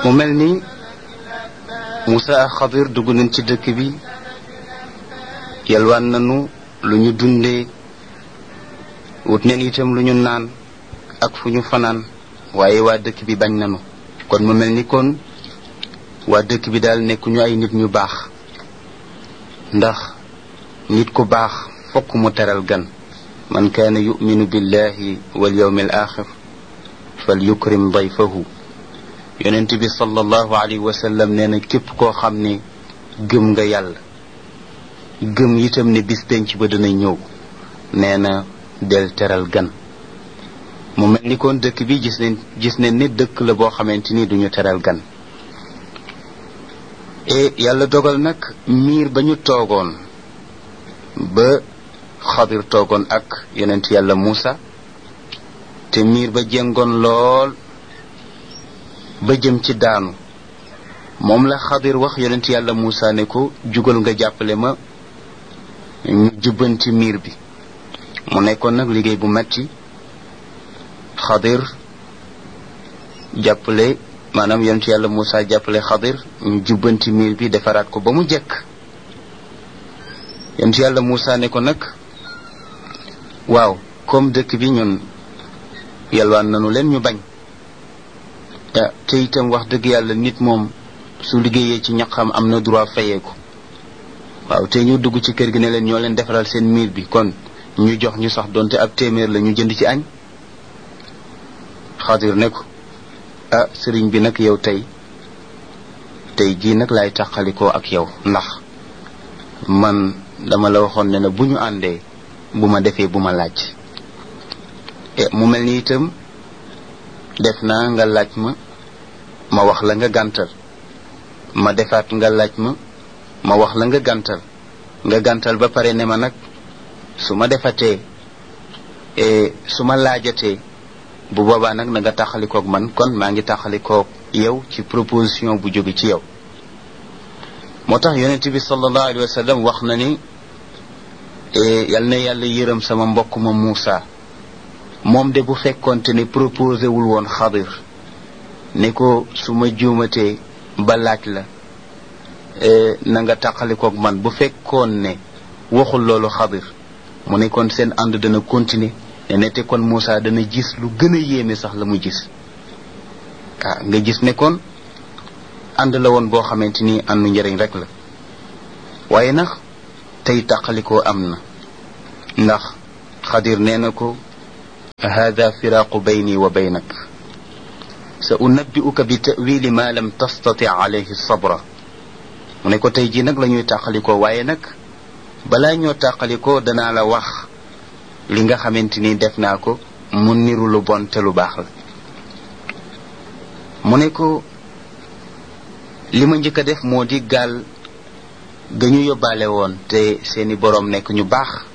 mu mel ni Moussa ak Xadir dugg nañ ci dëkk bi yalwaan nañu lu ñu dundee wut neen itam lu ñu naan ak fu ñu fanaan waaye waa dëkk bi bañ nañu kon mu mel ni kon waa dëkk bi daal nekkuñu ay nit ñu baax ndax nit ku baax fokk mu teral gan man kaana yuminu billahi wal yawmi al axir fal yukrim dayfahu yonent bi sallallahu alayhi wa sallam nee na képp koo xam ne gëm nga yàlla gëm itam ne bis penc ba dana ñëw nee na del teral gan mu mel ni kon dëkk bi gis nañ gis nañ ne dëkk la boo xamante ni duñu teral gan e yàlla dogal nag miir ba ñu toogoon ba xadir toogoon ak yonent yàlla Muusa te miir ba jéngoon lool ba jëm ci daanu moom la xadir wax yonent yàlla Muusa ne ko jugal nga jàppale ma ñu jubbanti miir bi mu nekkoon nag liggéey bu metti xadir jàppale maanaam yonent yàlla Muusa jàppale xadir ñu jubbanti miir bi defaraat ko ba mu jekk yonent yàlla Muusa ne ko nag waaw comme dëkk bi ñun yalwaan nanu leen ñu bañ te itam wax dëgg yàlla nit moom su liggéeyee ci ñaqam am na droit fayee ko waaw te ñu dugg ci kër gi ne leen ñoo leen defaral seen miir bi kon ñu jox ñu sax donte ab téeméer la ñu jënd ci añ xadir ne ko ah sëriñ bi nag yow tey tey jii nag laay tàqalikoo ak yow ndax man dama la waxoon ne na bu ñu àndee bu ma defee bu ma laaj mu mel ni itam def naa nga laaj ma ma wax la nga gàntal ma defaat nga laaj ma ma wax la nga gàntal nga gàntal ba pare ne ma nag su ma defatee su ma laajatee bu boobaa nag na nga taxalikoog man kon maa ngi taxalikoog yow ci proposition bu jóge ci yow moo tax yonent bi sallallahu alayhi wa sallam wax na ni yal na yàlla yërëm sama mbokk ma Muusa moom de bu fekkonte ne proposé wul woon xadir ne ko su ma juumatee ba laaj la na nga taqalikoog man bu fekkoon ne waxul loolu xadir mu ne kon seen ànd dana continuer ne nete kon Moussa dana gis lu gën a yéeme sax la mu gis ah nga gis ne kon ànd la woon boo xamante ni àndu njëriñ rek la waaye nag tey taqalikoo am na ndax xadir nee na ko hada firaaqu bayni wa baynak sa unabbi'uka bi ta'wili ma lam tastati alayhi sabra mu ne ko tey jii nag la ñuy tàqalikoo waaye nag balaa ñoo tàqalikoo danaa la wax li nga xamante ni def naa ko mu niru lu bon te lu baax la mu ne ko li ma njëkk a def moo di gaal ga ñu yóbbaale woon te seeni boroom nekk ñu baax